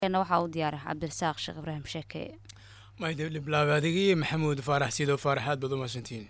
waxaa u diyaara cabdirasaaq sheekh ibraahim sheeke maydliblaaab adigii maxamuud faarax sidoo faarax aad baad u mahadsantihiin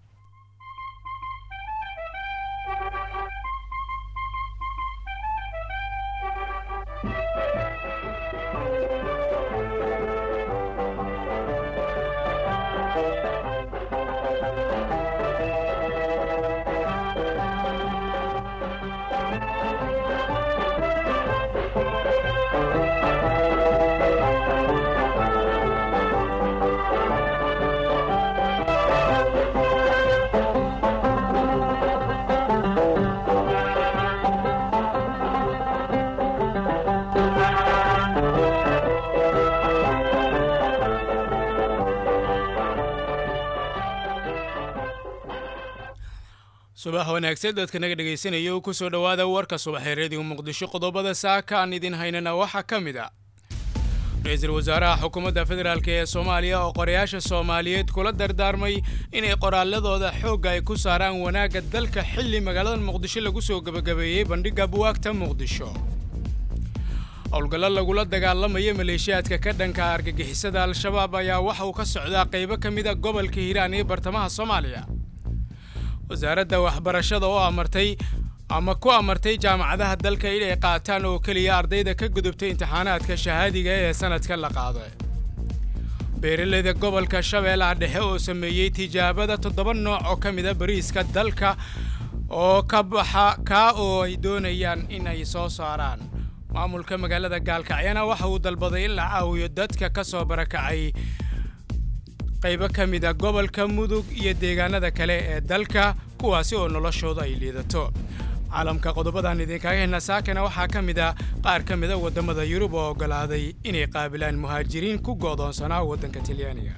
subax wanaagsan dadka naga dhegaysanaya u ku soo dhowaada warka subaxee reediyo muqdisho qodobada saaka aan idin haynana waxaa ka mid a ra-iisul wasaaraha xukuumadda federaalk ee soomaaliya oo qorayaasha soomaaliyeed kula dardaarmay inay qoraaladooda xoogga ay ku saaraan wanaagga dalka xilli magaalada muqdisho lagu soo gebagabeeyey bandhigga buwaagta muqdisho howlgallo lagula dagaalamaya maleeshiyaadka ka dhanka argagixisada al-shabaab ayaa waxa uu ka socdaa qaybo ka mid a gobolka hiiraan iyo bartamaha soomaaliya wasaaradda waxbarashada oo amartay ama ku amartay jaamacadaha dalka inay qaataan oo keliya ardayda ka gudubtay imtixaanaadka shahaadiga ee sanadka la qaaday beeraleyda gobolka shabeellaha dhexe oo sameeyey tijaabada toddoba nooc oo ka mida bariiska dalka oo ka baxa kaa oo ay doonayaan in ay soo saaraan maamulka magaalada gaalkacyana waxa uu dalbaday in la caawiyo dadka ka soo barakacay qaybo ka mid a gobolka mudug iyo deegaanada kale ee dalka kuwaasi oo noloshooda ay liidato caalamka qodobadan idinkaga hena saakana waxaa ka mid a qaar ka mida waddamada yurub oo oggolaaday inay qaabilaan muhaajiriin ku go'doonsanaa waddanka talyaaniga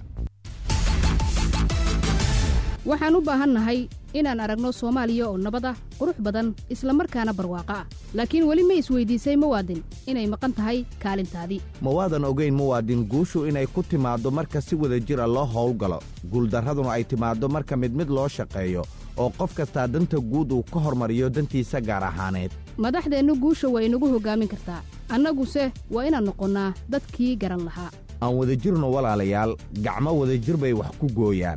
waxaan u baahannahay inaan aragno soomaaliya oo nabad ah qurux badan isla markaana barwaaqo ah laakiin weli ma isweydiisay muwaadin inay maqan tahay kaalintaadii mawaadan ogayn muwaadin guushu inay ku timaaddo marka si wada jira loo howlgalo guuldarraduna ay timaaddo marka mid mid loo shaqeeyo oo qof kastaa danta guud uu ka hormariyo dantiisa gaar ahaaneed madaxdeennu guusha waa inagu hoggaamin kartaa annaguse waa inaan noqonnaa dadkii garan lahaa aan wadajirno walaalayaal gacmo wadajir bay wax ku gooyaan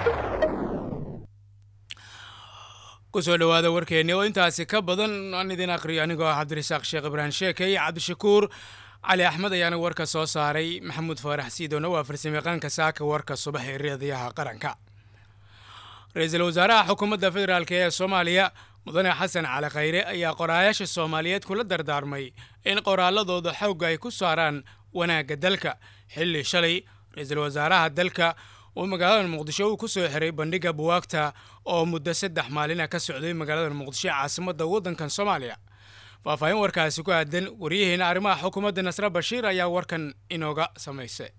kusoo dhowaada warkeenni oo intaasi ka badan aan idin aqriyo anigoo ah cabdirasaaq sheekh ibraahim sheekey cabdishakuur cali axmed ayaana warka soo saaray maxamuud faarax siidoona waa farsamayaqaanka saaka warka subax ee reediyaha qaranka ra-iisul wasaaraha xukuumadda federaalk ee soomaaliya mudane xasan cali khayre ayaa qoraayaasha soomaaliyeed kula dardaarmay in qoraaladooda xoogga ay ku saaraan wanaagga dalka xilli shalay ra-iisul wasaaraha dalka uu magaalada muqdisho uu ku soo xiray bandhigga buwaagta oo muddo saddex maalina ka socday magaalada muqdisho caasimadda waddankan soomaaliya faahfaahin warkaasi ku aadan waryaheena arrimaha xukuumadda nasre bashiir ayaa warkan inooga samaysay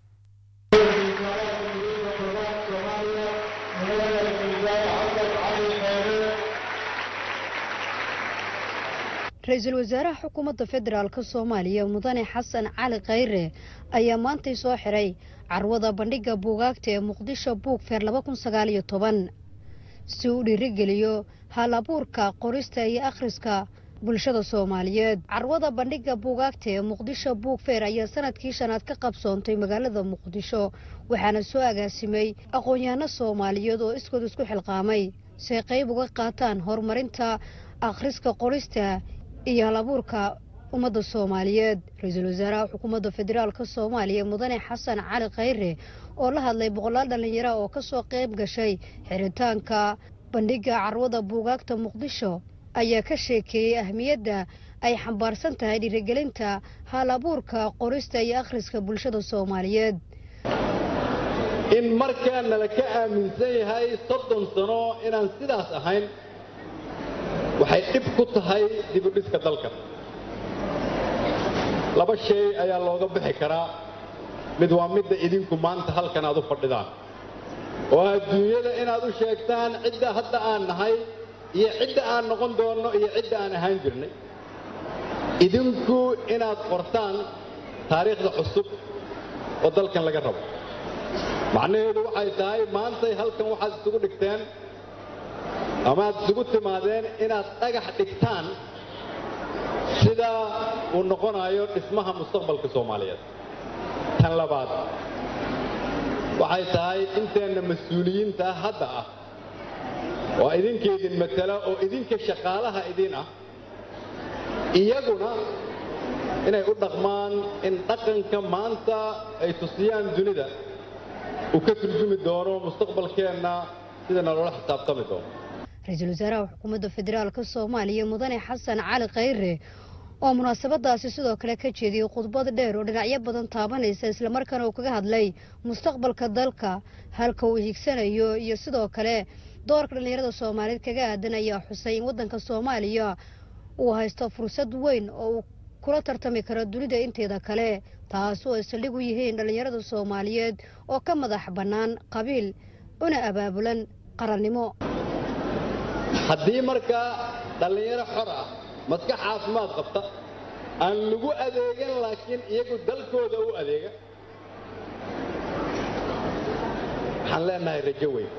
ra-iisul wasaaraha xukuumadda federaalk soomaaliya mudane xasan cali khayre ayaa maantay soo xiray carwada bandhigga buugaagta ee muqdisho buugfeer laba kun sagaal iyo toban si uu dhiirigeliyo hal abuurka qorista iyo akhriska bulshada soomaaliyeed carwada bandhigga buugaagta ee muqdisho buugfeer ayaa sanadkii shanaad ka qabsoontay magaalada muqdisho waxaana soo agaasimay aqoon-yahano soomaaliyeed oo iskood isku xilqaamay si ay qayb uga qaataan horumarinta akhriska qorista iyo hal abuurka ummadda soomaaliyeed ra-iisul wasaaraha xukuumadda federaalk soomaaliya mudane xasan cali khayre oo la hadlay boqolaal dhallinyara oo ka soo qayb gashay xiritaanka bandhigga carwada buugaagta muqdisho ayaa ka sheekeeyey ahmiyadda ay xambaarsan tahay dhiirigelinta hal abuurka qorista iyo akhriska bulshada soomaaliyeed in markaa nala ka aaminsan yahay soddon sano inaan sidaas ahayn waxay dhib ku tahay dibudhiska dalka laba shay ayaa looga bixi karaa mid waa midda idinku maanta halkan aad u fadhidaan oo adduunyada inaad u sheegtaan cidda hadda aan nahay iyo cidda aan noqon doonno iyo cidda aan ahaan jirnay idinku inaad qortaan taariikhda cusub oo dalkan laga rabo macnaheedu waxay tahay maantay halkan waxaad isugu dhigteen ama aad isugu timaadeen inaad dhagax dhigtaan sida uu noqonayo dhismaha mustaqbalka soomaaliyeed tan labaad waxay tahay inteenna mas-uuliyiinta hadda ah oo idinka idin matala oo idinka shaqaalaha idin ah iyaguna inay u dhaqmaan in dhaqanka maanta ay tusiyaan dunida uu ka turjumi doono mustaqbalkeenna sida naloola xisaabtami doono ra-iisul wasaaraha xukuumadda federaalka soomaaliya mudane xasan cali khayre oo munaasabadaasi sidoo kale ka jeediyey khudbad dheer oo dhinacyo badan taabanaysa islamarkaana uu kaga hadlay mustaqbalka dalka halka uu higsanayo iyo sidoo kale doorka dhallinyarada soomaaliyeed kaga aadan ayaa xusay in waddanka soomaaliya uu haysto fursad weyn oo uu kula tartami karo dunida inteeda kale taas oo ay saldhig u yihiin dhallinyarada soomaaliyeed oo ka madax bannaan qabiil una abaabulan qarannimo haddii markaa dhallinyaro xor ah maskax caafimaad qabta aan lagu adeegan laakiin iyagu dalkooda u adeega waxaan leenahay rajo weyn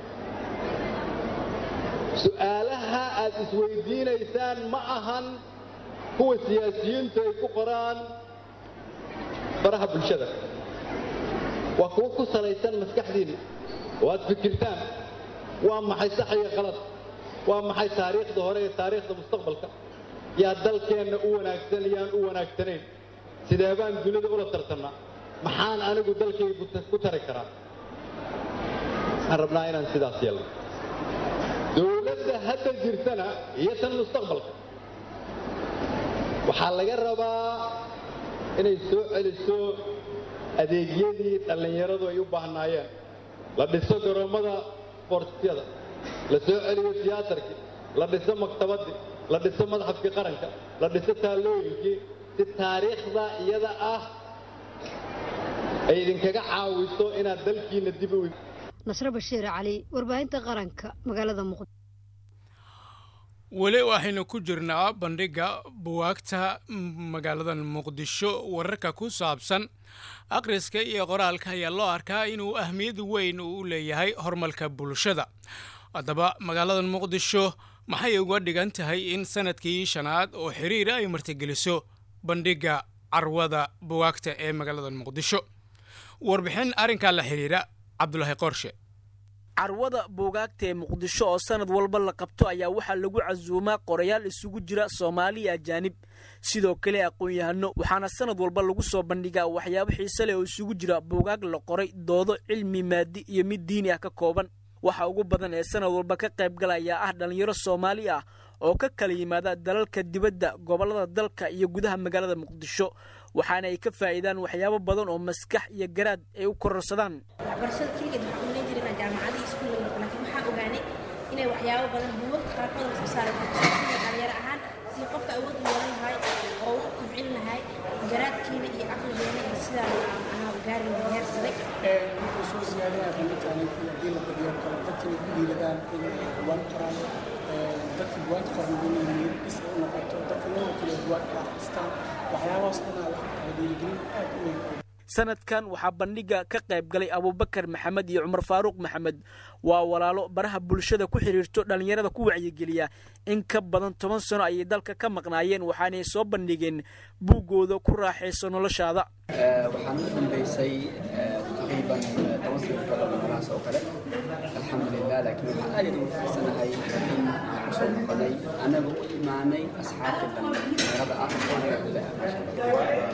su'aalaha aad isweydiinaysaan ma ahan kuwa siyaasiyiintu ay ku qoraan baraha bulshada waa kuwo ku salaysan maskaxdiinna oo aad fikirtaan waa maxay sax iyo qalad waa maxay taariikhda hore ee taariikhda mustaqbalka yaa dalkeenna u wanaagsan yaan u wanaagsanayn sidee baan dunida ula tartannaa maxaan anigu dalkayga ku tari karaa waxaan rabnaa inaan sidaas yeelno dowladda hadda jirtana iyo tan mustaqbalka waxaa laga rabaa inay soo celiso adeegyadii dhallinyaradu ay u baahnaayeen la dhiso garoommada sportsyada la soo celiyo tiyaatarkii la dhiso maktabaddii la dhiso madxafkii qaranka la dhiso taallooyinkii si taariikhda iyada ah ay idinkaga caawiso inaad dalkiinna dib u nasre bashiir cali warbaahinta qaranka magaalada muqdisho weli waxaynu ku jirnaa bandhigga buwaagta magaalada muqdisho wararka ku saabsan akhriska iyo qoraalka ayaa loo arkaa inuu ahmiyad weyn u leeyahay horumarka bulshada haddaba magaalada muqdisho maxay uga dhigan tahay in sanadkii shanaad oo xiriira ay martigeliso bandhigga carwada buwaagta ee magaalada muqdisho warbixin arrinkaa la xidhiira cabdulaahi qorshe carwada buugaagta ee muqdisho oo sanad walba la qabto ayaa waxaa lagu casuumaa qorayaal isugu jira soomaaliya ajaanib sidoo kale aqoon-yahano waxaana sanad walba lagu soo bandhigaa waxyaabo xiise leh oo isugu jira buugaag la qoray doodo cilmi maadi iyo mid diini ah ka kooban waxa ugu badan ee sanad walba ka qaybgalayaa ah dhallinyaro soomaali ah oo ka kala yimaada dalalka dibadda gobollada dalka iyo gudaha magaalada muqdisho waxaana ay ka faa'iidaan waxyaabo badan oo maskax iyo garaad ay u kororsadaan waxbarashada keligeed waxaan ulan jirnaa jaamacadii iskuulla marka laakiin waxaan ogaanay inay waxyaabo badan buugagta qaarkood la soo saaray waxaa dhalinyaro ahaan si qofka awood u yeelan lahay oo u kubcin lahay garaadkiina iyo caqligeena iyo sidaa anaa gaari lahay heer sare wuxuu soo siyaadinaya bandhigtani haddii la badiyo kale dadkina ku dhiiradaan in ay buwaan qoraan dadka buwaanta qoran inay is u noqoto dadka iyagoo kale buwaanka akhristaan waxyaabahaas dhanaa waxay tahay dhiirigelin aad u weyn sanadkan waxaa bandhigga ka qayb galay abubakar maxamed iyo cumar faaruuq maxamed waa walaalo baraha bulshada ku xidhiirto dhallinyarada ku wacyigeliya in ka badan toban sano ayay dalka ka maqnaayeen waxaanay soo bandhigeen buuggooda ku raaxayso noloshaada waxaan u dambaysay taqriiban toban sano ka badan meelahaas oo kale alxamdulilah laakiin waxaan aad ugu fiirsanahay in aan kusoo noqonay annaga u imaanay asxaabta dhallinyarada ah oo anaga gudaha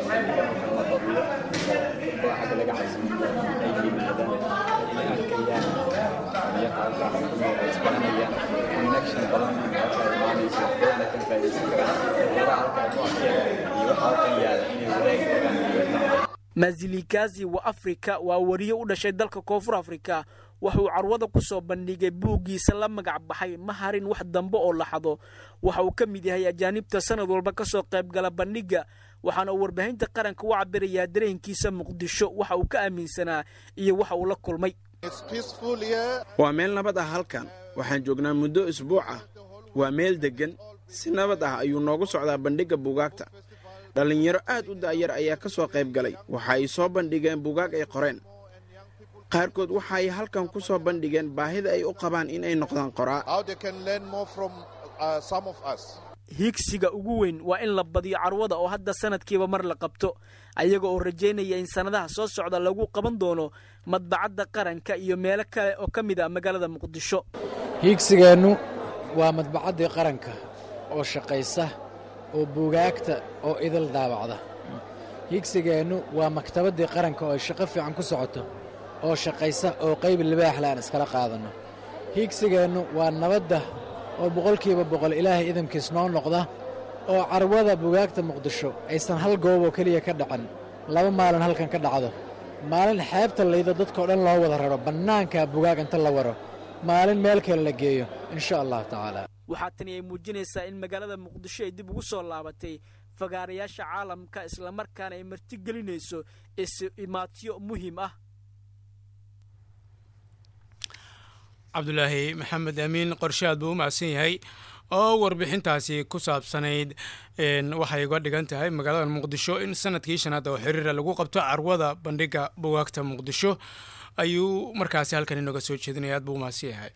xagga laga casiyo ay yimaadaan inay arkayaan yaqaanka xukumood ay isbaranayaan connection badan halka imaanayso dadana ka faa'iidaysan karaan waxyaaba halkaa ku arkeen iyo waxa halkan yaala inay wanaag ogaan mazilikazi wa afrika waa wariye u dhashay dalka koonfur afrika wuxuu carwada ku soo bandhigay buuggiisa la magac baxay ma harin wax dambe oo laxado waxa uu ka mid yahay ajaanibta sanad walba ka soo qaybgala bandhigga waxaana uu warbaahinta qaranka u cabirayaa dareenkiisa muqdisho waxa uu ka aaminsanaa iyo waxa uu la kulmay waa meel nabad ah halkan waxaan joognaa muddo isbuuc ah waa meel deggan si nabad ah ayuu noogu socdaa bandhigga buugaagta dhallinyaro aad u daayar ayaa ka soo qayb galay waxa ay soo bandhigeen buugaag ay qoreen qaarkood waxa ay halkan ku soo bandhigeen baahida ay u qabaan inay noqdaan qoraa higsiga ugu weyn waa in la badiyo carwada oo hadda sanadkiiba mar la qabto ayaga oo rajaynaya in sannadaha soo socda lagu qaban doono madbacadda qaranka iyo meelo kale oo ka mid ah magaalada muqdisho hiigsigeennu waa madbacaddii qaranka oo shaqaysa oo buugaagta oo idil daabacda hiigsigeennu waa maktabaddii qaranka oo ay shaqo fiican ku socoto oo shaqaysa oo qayb libaaxle aan iskala qaadanno hiigsigeennu waa nabadda oo boqolkiiba boqol ilaahay idamkiis noo noqda oo carwada bugaagta muqdisho aysan hal goob oo keliya ka dhacin laba maalin halkan ka dhacdo maalin xeebta laydo dadkao dhan loo wada raro bannaanka bugaag inta la waro maalin meel kale la geeyo insha allahu tacaala waxaa tani ay muujinaysaa in magaalada muqdisho ay dib ugu soo laabatay fagaarayaasha caalamka islamarkaana ay martigelinayso is-imaatyo muhiim ah cabdulaahi maxamed amiin qorshaad buu u macsan yahay oo warbixintaasi ku saabsanayd waxay uga dhigan tahay magaalada muqdisho in sanadkii shanaad oo xiriira lagu qabto carwada bandhiga bugaagta muqdisho ayuu markaasi halkan inooga soo jeedinaya aad buu u macsan yahay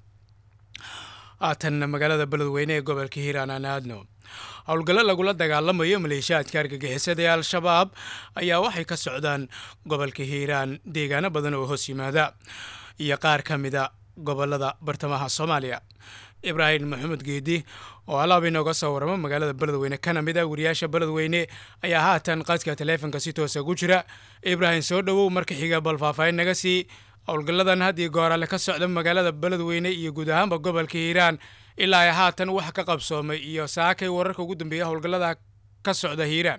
haatan magaalada beledweyne ee gobolka hiiraan aan aadno howlgallo lagula dagaalamayo maleeshiyaadka argagixisada ee al-shabaab ayaa waxay ka socdaan gobolka hiiraan deegaano badan oo hoos yimaada iyo qaar ka mida gobolada bartamaha soomaaliya ibraahim maxamed geedi oo alaab inooga soo waramo magaalada beledweyne kana mid a wariyaasha beledweyne ayaa haatan qadka taleefonka si toosa ku jira ibraahim soo dhowow marka xiga bal faahfaahin naga sii howlgalladan haddii goorale ka socda magaalada beledweyne iyo guud ahaanba gobolka hiiraan ilaa ay haatan wax ka qabsoomay iyo saakay wararka ugu dambeeya howlgallada ka socda hiiraan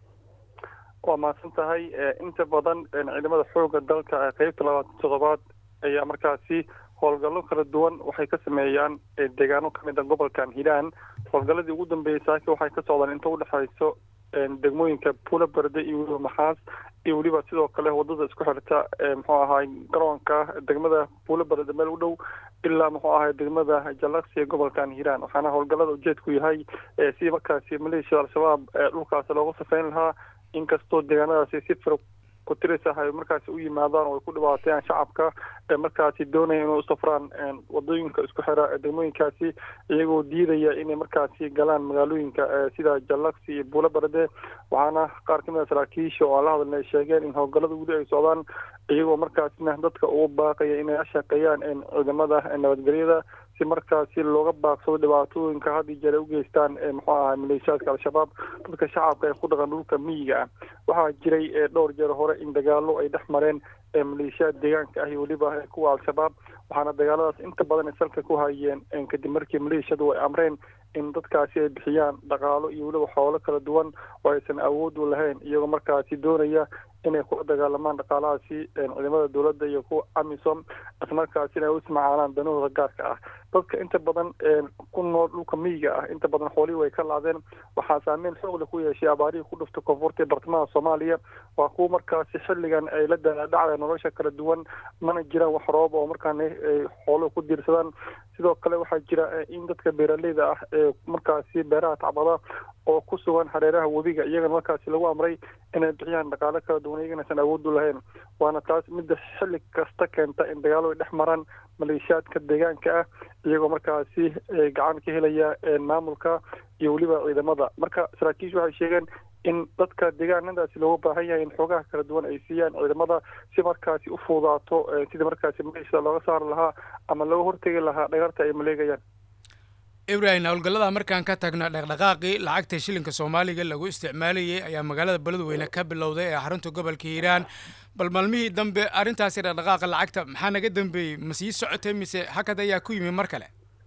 waa mahadsan tahay inta badan ciidamada xooga dalka qeybta labaatan toddobaad ayaa markaasi howlgallo kala duwan waxay ka sameeyaan deegaano kamid a gobolkan hiiraan howlgalladii ugu dambeeyey saaki waxay ka socdaan inta udhexayso degmooyinka puula berde iyo weliba maxaas iyo weliba sidoo kale wadada isku xirta muxuu ahaay garoonka degmada puula berde meel u dhow ilaa muxuu ahay degmada jalaksi ee gobolkan hiiraan waxaana howlgallada ujeedku yahay si markaasi maleeshiyada al-shabaab dhulkaasi looga safeyn lahaa inkastoo deegaanadaasi si fir kutirisa ay markaasi u yimaadaan oo ay ku dhibaateeyaan shacabka ee markaasi doonaya inay u safraan wadooyinka isku xira degmooyinkaasi iyagoo diidaya inay markaasi galaan magaalooyinka sida jalaksi iyo buulo barade waxaana qaar kamid a saraakiisha oo aan la hadalna ay sheegeen in howlgallada weli ay socdaan iyagoo markaasina dadka ugu baaqaya inay la shaqeeyaan ciidamada nabadgelyada si markaasi looga baaqsado dhibaatooyinka had iyo jeer ay u geystaan muxuu ahay maleeshiyaadka al-shabaab dadka shacabka ee ku dhaqan dhulka miyiga ah waxaa jiray dhowr jeer hore in dagaalo ay dhex mareen maleeshiyaad deegaanka ah iyo weliba kuwa al-shabaab waxaana dagaaladaas inta badan ay salka ku hayeen kadib markii maleeshiyadu ay amreen in dadkaasi ay bixiyaan dhaqaalo iyo weliba xoolo kala duwan oo aysan awood u lahayn iyagoo markaasi doonaya inay kula dagaalamaan dhaqaalahaasi ciidamada dowladda iyo kuwa amisom islamarkaasina ay u ismacaalaan danahooda gaarka ah dadka inta badan ku nool dhulka miyiga ah inta badan xoolihii way ka laadeen waxaa saameyn xoogle ku yeeshay abaarihii ku dhuftay koonfurta ee bartamaha soomaaliya waa kuwa markaasi xilligan ay la daladhacda nolosha kala duwan mana jiraan wax roob oo markaana xooluhu ku diirsadaan sidoo kale waxaa jira in dadka beeraleyda ah ee markaasi beeraha tacbada oo ku sugan hareeraha webiga iyagana markaasi lagu amray inay bixiyaan dhaqaalo kala duwan iyagana aysan awood u lahayn waana taas midda xilli kasta keenta in dagaalo ay dhex maraan maleeshiyaadka deegaanka ah iyagoo markaasi gacan ka helaya maamulka iyo weliba ciidamada marka saraakiishu waxay sheegeen in dadka deegaanadaasi looga baahan yahay in xoogaha kala duwan ay siiyaan ciidamada si markaasi u fuudaato sidii markaasi maleeshiyada looga saari lahaa ama looga hortegi lahaa dhagarta ay maleegayaan ibrahim howlgallada markaan ka tagno dhaqdhaqaaqii lacagta shilinka soomaaliga lagu isticmaalayay ayaa magaalada beledweyne ka bilowday ee xarunta gobolka hiiraan bal maalmihii dambe arrintaasi dhaqdhaqaaqa lacagta maxaa naga dambeeyey ma sii socotay mise hakad ayaa ku yimi mar kale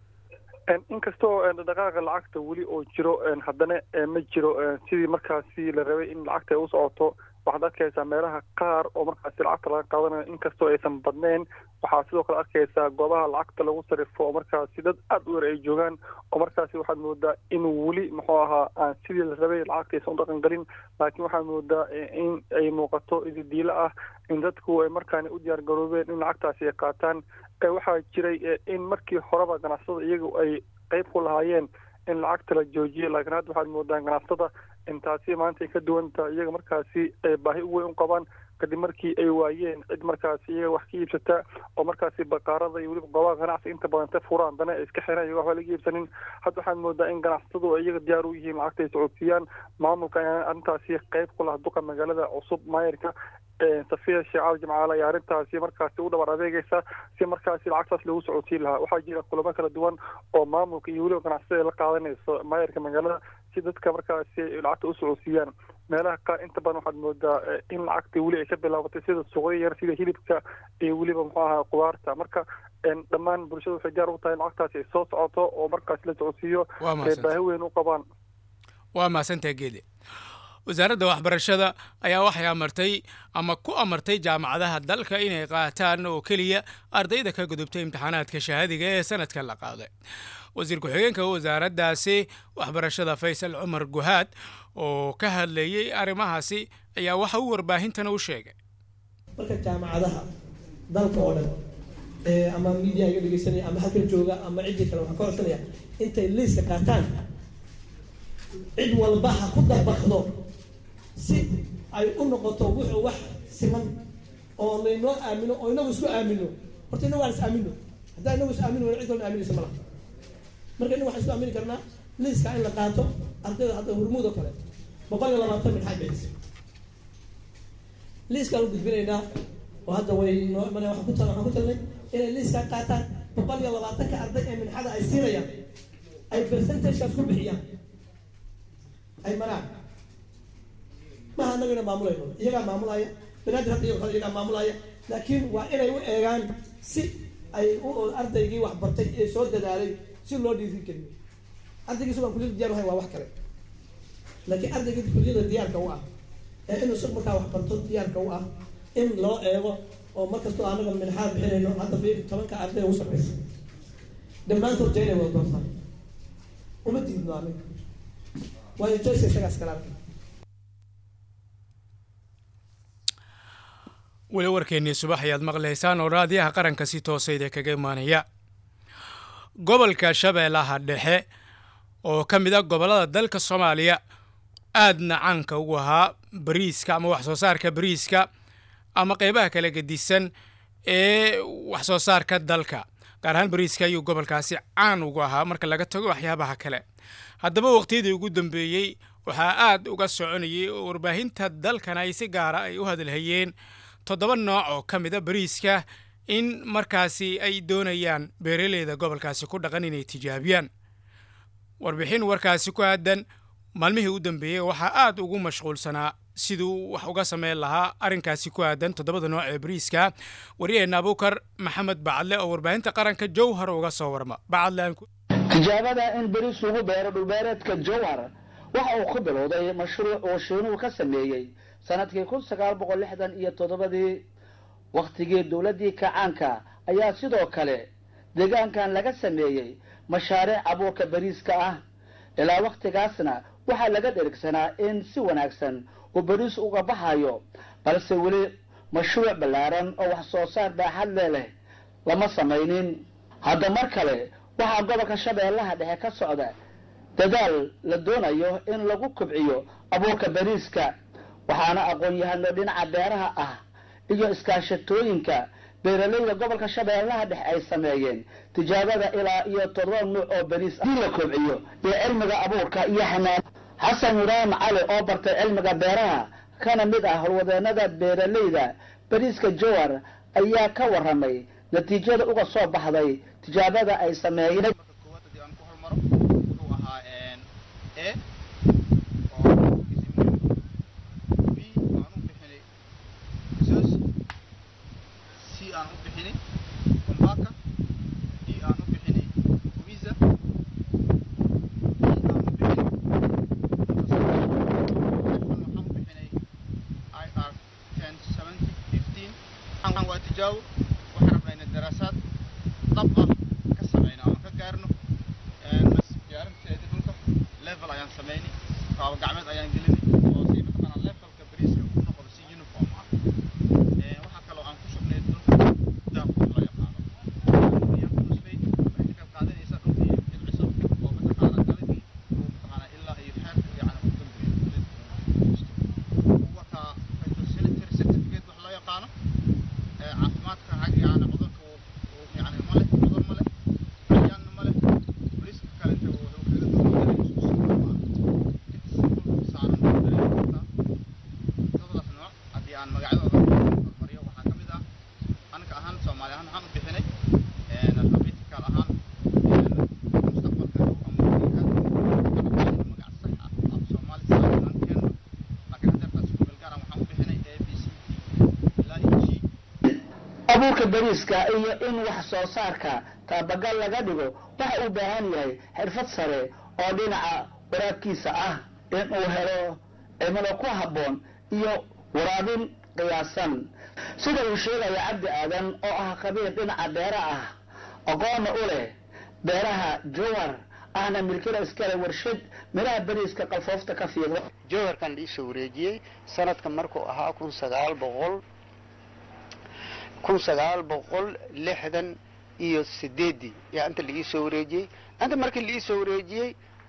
inkastoo dhaqdhaqaaqa lacagta weli oo jiro haddana ma jiro sidii markaasi la rabay in lacagta ay u socoto waxaad arkaysaa meelaha qaar oo markaasi lacagta laga qaadanayo inkastoo aysan badnayn waxaa sidoo kale arkaysaa goobaha lacagta lagu sarifo oo markaasi dad aada u yar ay joogaan oo markaasi waxaad moodaa in weli muxuu ahaa aan sidii la rabay lacagta aysan u dhaqan galin laakiin waxaad moodaa in ay muuqato ididiilo ah in dadku ay markaani u diyaar garoobeen in lacagtaasi ay qaataan waxaa jiray in markii horeba ganacsada iyagu ay qeyb ku lahaayeen in lacagta la joojiyo laakiin hadda waxaad moodaa ganacsatada intaasi maanta ay ka duwan tahay iyaga markaasi ay baahi u weyn u qabaan kadib markii ay waayeen cid markaasi iyaga wax ka iibsata oo markaasi baqaarada iyo weliba goobaha ganacsi inta badan ta furaan dana ay iska xiraan iyago waxba laga iibsanin hadda waxaad moodaa in ganacsatadu ay iyaga diyaar u yihiin lacagta ay socodsiiyaan maamulka ayaa arrintaasi qayb ku lah duqa magaalada cusub maayirka safiya sheecaal jimcaale ayaa arrintaasi markaasi u dhabar adeegaysa si markaasi lacagtaas loogu socodsiin lahaa waxaa jira kulamo kala duwan oo maamulka iyo weliba ganacsatada ay la qaadanayso maayirka magaalada si dadka markaasi lacagta u socodsiiyaan meelaha qaar inta badan waxaad moodaa in lacagta weli ay ka bilaabatay sida suuqyo yar sida hilibka iyo weliba muxuu ahaa qudaarta marka dhammaan bulshada waxay diyaar u tahay in lacagtaasi ay soo socoto oo markaasi la socodsiiyo ay baahi weyn u qabaan waa mahadsantaha geede wasaaradda waxbarashada ayaa waxay amartay ama ku amartay jaamacadaha dalka inay qaataan oo keliya ardayda ka gudubtay imtixaanaadka shahaadiga ee sanadka la qaaday wasiir ku-xigeenka wasaaraddaasi waxbarashada faysal cumar guhaad oo ka hadlayey arrimahaasi ayaa waxa uu warbaahintana u sheegay marka jaamacadaha dalka oo dhan ama media iga dhegeysanaya ama halkan jooga ama ciddii kale waxaan ka codsanaya intay liiska qaataan cid walba ha ku dabaqdo si ay u noqoto wuxuu wax siman oo laynoo aamino oo inagu isku aamino horta inagu aan is aamino haddaan inagu is aamino wayna cid kalena aaminaysa malaha marka inagu waxaan isku aamini karnaa liiska in la qaato ardayda hadda hurmuud oo kale boqol iyo labaatan minxaad bixisa liiskaan u gudbinaynaa oo hadda way noo imanaya waxaan ku tal waxaan ku talnay inay liiskaa qaataan boqol iyo labaatanka arday ee minxada ay siinayaan ay percentagekaas ku bixiyaan ay maraan maha anagana maamulayno iyagaa maamulaya banaadir hadda iyago kale iyagaa maamulaya laakiin waa inay u eegaan si ay u ardaygii wax bartay ee soo dadaalay si loo dhiirin keliyo ardaygii sugaan kulliyada diyar uhayn waa wax kale laakiin ardaygii kulliyada diyaarka u ah ee inuu sug markaa wax barto diyaarka u ah in loo eego oo markastoo anaga minxaad bixinayno hadda fiiri tobanka arday ugu sarreysa dhammaantood jaynay wada doortaan uma diidno anaga waayo joyska isagaas kala arkay weli warkeennii subax ayaad maqlaysaan oo raadiyaha qaranka si toosayda kaga imaanaya gobolka shabeellaha dhexe oo ka mid a gobollada dalka soomaaliya aadna caanka ugu ahaa bariiska ama wax soo saarka bariiska ama qeybaha kala gedisan ee wax soo saarka dalka gaar ahaan bariiska ayuu gobolkaasi caan ugu ahaa marka laga tago waxyaabaha kale haddaba waqtiyadii ugu dambeeyey waxaa aad uga soconayay oo warbaahinta dalkan ay si gaara ay u hadalhayeen toddoba nooc oo ka mid a bariiska in markaasi ay doonayaan beeraleyda gobolkaasi ku dhaqan inay tijaabiyaan warbixin warkaasi ku aadan maalmihii u dambeeyey waxaa aad ugu mashquulsanaa siduu wax uga sameyn lahaa arrinkaasi ku aadan toddobada nooc ee bariiska wariyaheenna abuukar maxamed bacadle oo warbaahinta qaranka jowhar uga soo warma bacadle tijaabada in beriis lagu beero dhulbeereedka jowhar waxa uu ku bilowday mashruuc uu shiinuhu ka sameeyey sanadkii kun sagaal boqol lixdan iyo toddobadii wakhtigii dowladdii kacaanka ayaa sidoo kale deegaankan laga sameeyey mashaariic abuurka beriiska ah ilaa wakhtigaasna waxaa laga dherigsanaa in si wanaagsan uu beriis uga baxayo balse weli mashruuc ballaaran oo wax soo saar baaxad le leh lama samaynin hadda mar kale waxaa gobolka shabeellaha dhexe ka socda dadaal la doonayo in lagu kobciyo abuurka beriiska waxaana aqoon-yahano dhinaca beeraha ah iyo iskaashatooyinka beeralayda gobolka shabeellaha dhexe ay sameeyeen tijaabada ilaa iyo toddoba nuuc oo beriis ah la kobciyo iyo cilmiga abuurka iyo xanaan xasan ibraahim cali oo bartay cilmiga beeraha kana mid ah howlwadeenada beeralayda beriiska jowar ayaa ka waramay natiijada uga soo baxday tijaabada ay sameeyeen hormariyo waxaa ka mid ah anaga ahaan soomaali ahaan waxaan u bixinay alphabetical ahaan mustaqbalka magac sax ah af soomaali saaaan keeno laakiin hadeertaas kugalgaaran waxaan u bixinay a b c d ilaa iyo g abuurka bariiska iyo in wax soo saarka taabagal laga dhigo waxa uu baahan yahay xirfad sare oo dhinaca waraabkiisa ah in uu helo cimilo ku habboon iyo waraabin qiyaasan sida uu sheegaya cabdi aadan oo ah khabiir dhinaca beera ah aqoonna u leh beeraha jowar ahna milkila iskale warshad midhaha bariiska qalfoofta ka fiiqda jowharkan liisoo wareejiyey sanadka markuu ahaa kun sagaal boqol kun sagaal boqol lixdan iyo sideedii yaa inta laii soo wareejiyey inta markii laii soo wareejiyey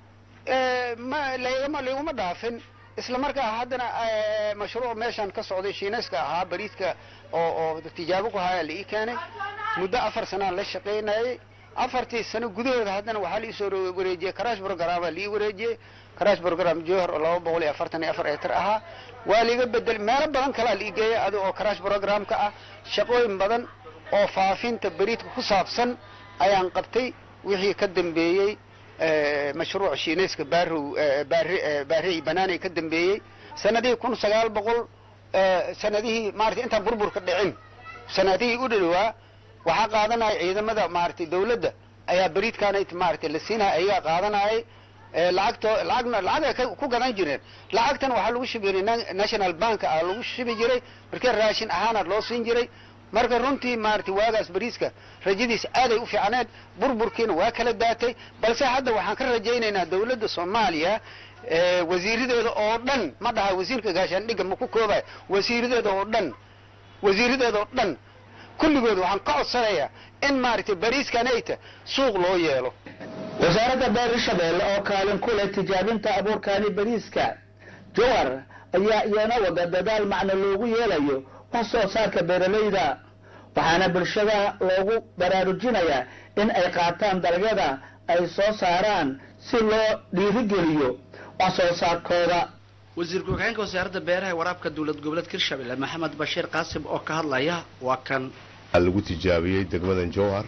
ma lagama laguma dhaafin isla markaa haddana mashruuc meeshan ka socday shiinayska ahaa bariiska oo oo tijaabo ku haya laii keenay muddo afar sanaan la shaqaynayay afartii sano gudahooda haddana waxaa laii soo wareejiyey crash programa laii wareejiyey crash program johor oo laba boqol iyo afartan iyo afar eetar ahaa waa liiga bedel meelo badan kalaa lii geeyay adiga oo crash programka ah shaqooyin badan oo faafinta beriidka ku saabsan ayaan qabtay wixii ka dambeeyey mashruuc shiinayska baarrow baari baarrey banaanay ka dambeeyey sanadihii kun sagaal boqol sanadihii maarata intaan burburka dhicin sanadihii u dhadhowaa waxaa qaadanaya ciidamada maaragtay dawladda ayaa beriidkaanay maaragtay la siinaya ayagaa qaadanayay lacagto lacagna lacag ay ku gadan jireen lacagtan waxaa lagu shubi jiray national bank ah lagu shubi jiray markii raashin ahaana loo siin jiray marka runtii maaragtay waagaas bariiska rajadiisa aaday u fiicneed burburkiina waa kala daatay balse hadda waxaan ka rajaynaynaa dawladda soomaaliya wasiiradeeda oo dhan ma dhaha wasiirka gaashaandhigga ma ku koobay wasiiradeeda oo dhan wasiiradeeda oo dhan kulligood waxaan ka codsanayaa in maaragtay bariiskanayta suuq loo yeelo wasaaradda beer shabeelle oo kaalin ku leh tijaabinta abuurkaani bariiska jowar ayaa iyana wada dadaal macno loogu yeelayo wax soo saarka beeralayda waxaana bulshada loogu baraarujinayaa in ay qaataan dalagyada ay soo saaraan si loo dhiirigeliyo wax soo saarkooda wasiir ku-xigeenka wasaaradda beeraha ee waraabka dowlad goboleedka hirshabelle maxamed bashiir qaasim oo ka hadlaya waa kan lagu tijaabiyey degmadan jowhar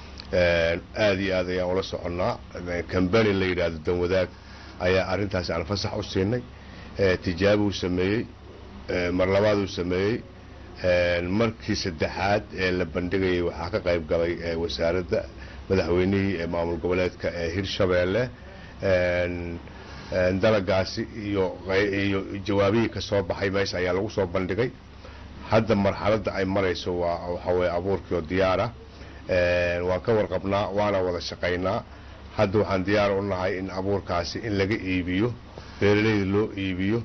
aada iyo aad ayaan ula soconnaa kambani la yidhaahdo danwadaag ayaa arrintaasi aan fasax u siinay tijaabuu sameeyey mar labaaduu sameeyey markii saddexaad ee la bandhigayay waxaa ka qayb galay wasaaradda madaxweynihii ee maamul goboleedka ee hirshabeelle dalagaasi iyo iyo jawaabihii ka soo baxay meesha ayaa lagu soo bandhigay hadda marxaladda ay marayso waa waxa weye abuurkii oo diyaar ah waan ka warqabnaa waana wada shaqaynaa hadda waxaan diyaar u nahay in abuurkaasi in laga iibiyo beeralayda loo iibiyo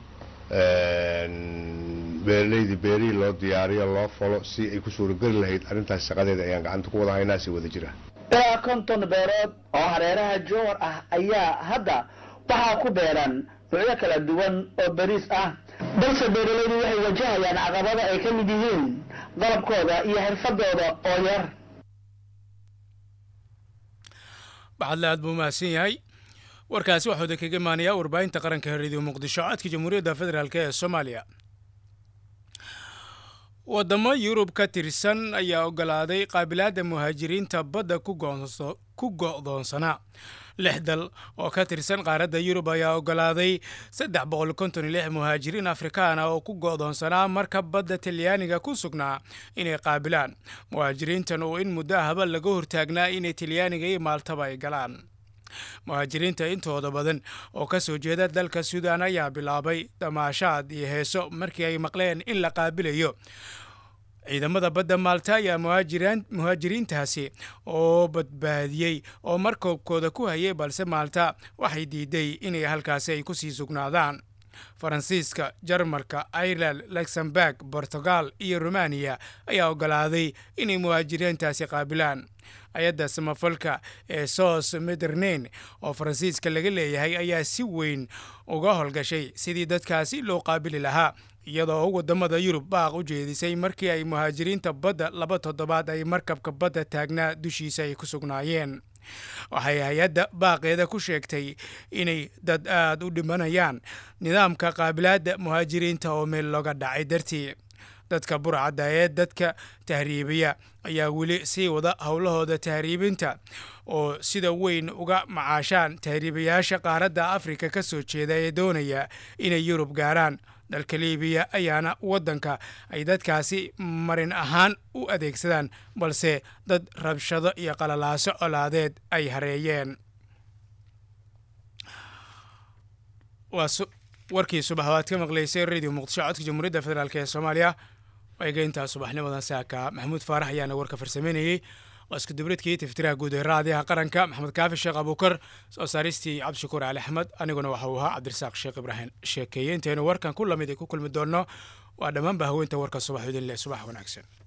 beeralayda beerihii loo diyaariyo loo falo si ay ku suurageli lahayd arrintaas shaqadeeda ayaan gacanta ku wada haynaa si wada jira ilaa konton beerood oo hareeraha jowar ah ayaa hadda waxaa ku beeran nuucyo kala duwan oo bariis ah balse beeralaydu waxay wajahayaan caqabada ay ka mid yihiin qalabkooda iyo xirfadooda oo yar baxadle aad buu mahadsan yahay warkaasi waxuu da kaga imaanayaa warbaahinta qaranka ee radio muqdisho codka jamhuuriyadda federaalk ee soomaaliya waddamo yurub ka tirsan ayaa oggolaaday qaabilaadda muhaajiriinta badda ku go'doonsanaa lix dal oo ka tirsan qaaradda yurub ayaa oggolaaday saddex boqol konton iyo lix muhaajiriin afrikaan ah oo ku go'doonsanaa marka badda talyaaniga ku sugnaa inay qaabilaan muhaajiriintan oo in muddo ahba laga hortaagnaa inay talyaaniga iyo maaltaba ay galaan muhaajiriinta intooda badan oo ka soo jeeda dalka suudaan ayaa bilaabay damaashaad iyo heeso markii ay maqleen in la qaabilayo ciidamada badda maalta ayaa muhaajiriintaasi oo badbaadiyey oo markoobkooda ku hayay balse maalta waxay diiday inay halkaasi ay ku sii sugnaadaan faransiiska jarmalka ireland luxemburg bortugal iyo rumaniya ayaa oggolaaday inay muhaajiriintaasi qaabilaan hay-adda samafalka ee sos mederneyn oo faransiiska laga leeyahay ayaa si weyn uga howlgashay sidii dadkaasi loo qaabili lahaa iyadoo waddamada yurub baaq u jeedisay markii ay muhaajiriinta badda laba toddobaad ay markabka badda taagnaa dushiisa ay ku sugnaayeen waxay hay-adda baaqeeda ku sheegtay inay dad aada u dhimanayaan nidaamka qaabilaadda muhaajiriinta oo meel looga dhacay dartii dadka burcadda ee dadka tahriibiya ayaa weli sii wada howlahooda tahriibinta oo sida weyn uga macaashaan tahriibayaasha qaaradda afrika ka soo jeeda ee doonaya inay yurub gaaraan dalka libiya ayaana waddanka ay dadkaasi marin ahaan u adeegsadaan balse dad rabshado iyo qalalaaso colaadeed ay hareeyeen warkii subax waad ka maqlaysay radio muqdisho codka jamhuuriyadda federaalk ee soomaaliya eegeyntaa subaxnimadan saaka maxamuud faarax ayaana warka farsameynayey waa isku dubradkii tiftiraha guud ee raadiyaha qaranka maxamed kaafi sheekh abuukar soo saaristii cabdishakuur cali axmed aniguna waxa uu ahaa cabdirasaaq sheekh ibraahim sheekeeye intaynu warkan ku lamid ay ku kulmi doonno waa dhammaanba haweenta warka subax idin leh subax wanaagsan